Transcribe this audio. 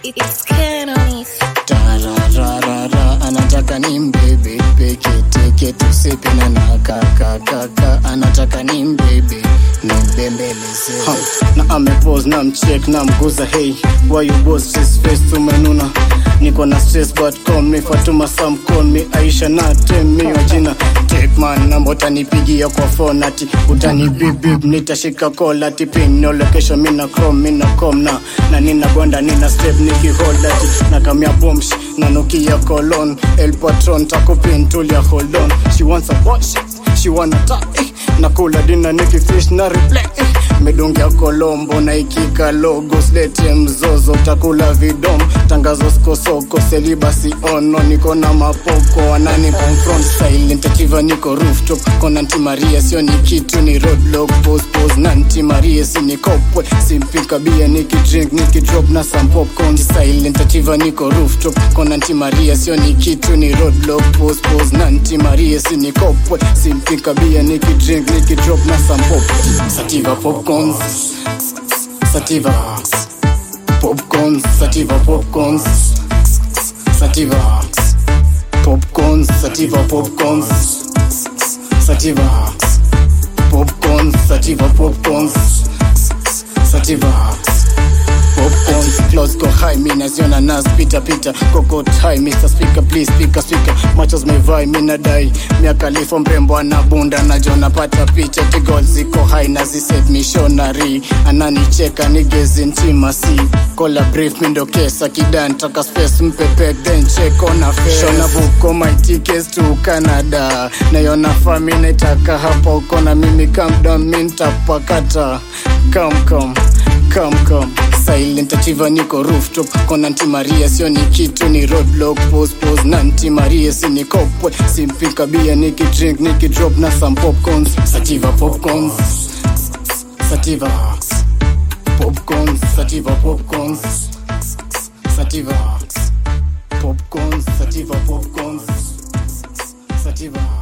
It's Canonis. tarararara anataka ni mbebe peke teke tusepe na nakakakaka anataka ni mbebe nimbembeleze na amepose na mchek na mguza hey why you boss stress face tumenuna niko na stress but call me Fatuma Sam call me Aisha na temi wa jina take man namba utanipigia kwa phone ati utani bip bip nitashika call ati pin no location mina chrome mina com na na nina gonda nina step nikihold ati na kamia bombs na nokia colon el patron takupin tulia hold on she wants a wash she wanna ta eh. nakula dina nikifish na replay eh. medungia kolombo na ikika logo slete mzozo takula vidom tangazo skosoko selibasi ono niko na mapoko wanani confront silent achiva niko rooftop kona nti maria sio ni kitu ni roadblock pose pose na nti maria si nikopwe simpika bia nikidrink nikidrop na some popcorn silent achiva niko rooftop kona nti maria sio ni kitu ni roadblock pose pose na nti maria si nikopwe simpika bia nikidrink nikidrop na some popcorn sativa popcorns sativa popcorns sativa popcorns sativa popcorns sativa popcorns sativa popcorns sativa popcorns sativa popcorns close go high mi naziona nas pita pita kokot high Mr. Speaker please speaker speaker machos mevai mi nadai miakalifo mrembo anabunda najo napata picha tigol ziko high naziset missionary ananicheka nigezi ntimasi kola brief mindo kesa kidan taka space mpepek then check on a face shona buko my tickets to Canada nayona fami naitaka hapa uko na mimi calm down mi ntapakata come come come come silent achiva niko rooftop kona nti maria sio ni kitu ni roadblock pose pose na nti maria si nikopwe simpika bia nikidrink nikidrop na some popcorns sativa popcorns sativa popcorns sativa popcorns sativa popcorns sativa popcorns sativa